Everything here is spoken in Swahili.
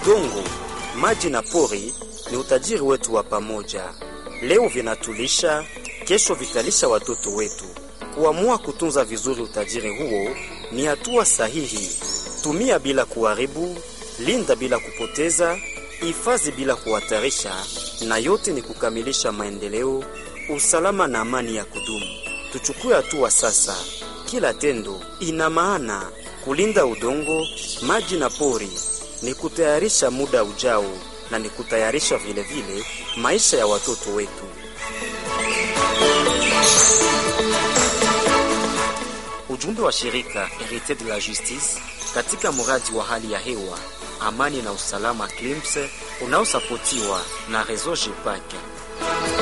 Udongo, maji na pori ni utajiri wetu wa pamoja. Leo vinatulisha, kesho vitalisha watoto wetu. Kuamua kutunza vizuri utajiri huo ni hatua sahihi. Tumia bila kuharibu, linda bila kupoteza, hifadhi bila kuhatarisha, na yote ni kukamilisha maendeleo, usalama na amani ya kudumu. Tuchukue hatua sasa. Kila tendo ina maana. Kulinda udongo, maji na pori ni kutayarisha muda ujao na ni kutayarisha vile vile maisha ya watoto wetu. Ujumbe wa shirika Herite de la Justice katika mradi wa hali ya hewa, amani na usalama CLIMS unaosapotiwa na Reseau GEPAC.